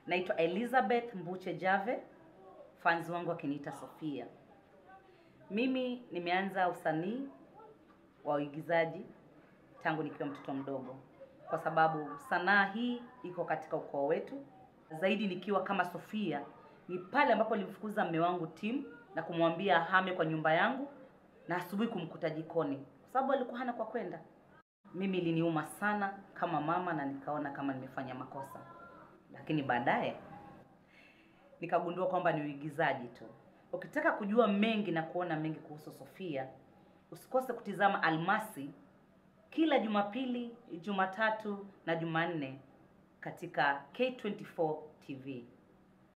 Naitwa Elizabeth Mbuche Jave, fans wangu wakiniita Sofia. Mimi nimeanza usanii wa uigizaji tangu nikiwa mtoto mdogo, kwa sababu sanaa hii iko katika ukoo wetu. Zaidi nikiwa kama Sofia, ni pale ambapo nilimfukuza mme wangu Tim na kumwambia ahame kwa nyumba yangu na asubuhi kumkuta jikoni, kwa sababu alikuwa hana kwa kwenda. Mimi iliniuma sana kama mama na nikaona kama nimefanya makosa, lakini baadaye nikagundua kwamba ni uigizaji tu. Ukitaka kujua mengi na kuona mengi kuhusu Sofia, usikose kutizama Almasi kila Jumapili, Jumatatu na Jumanne katika K24 TV.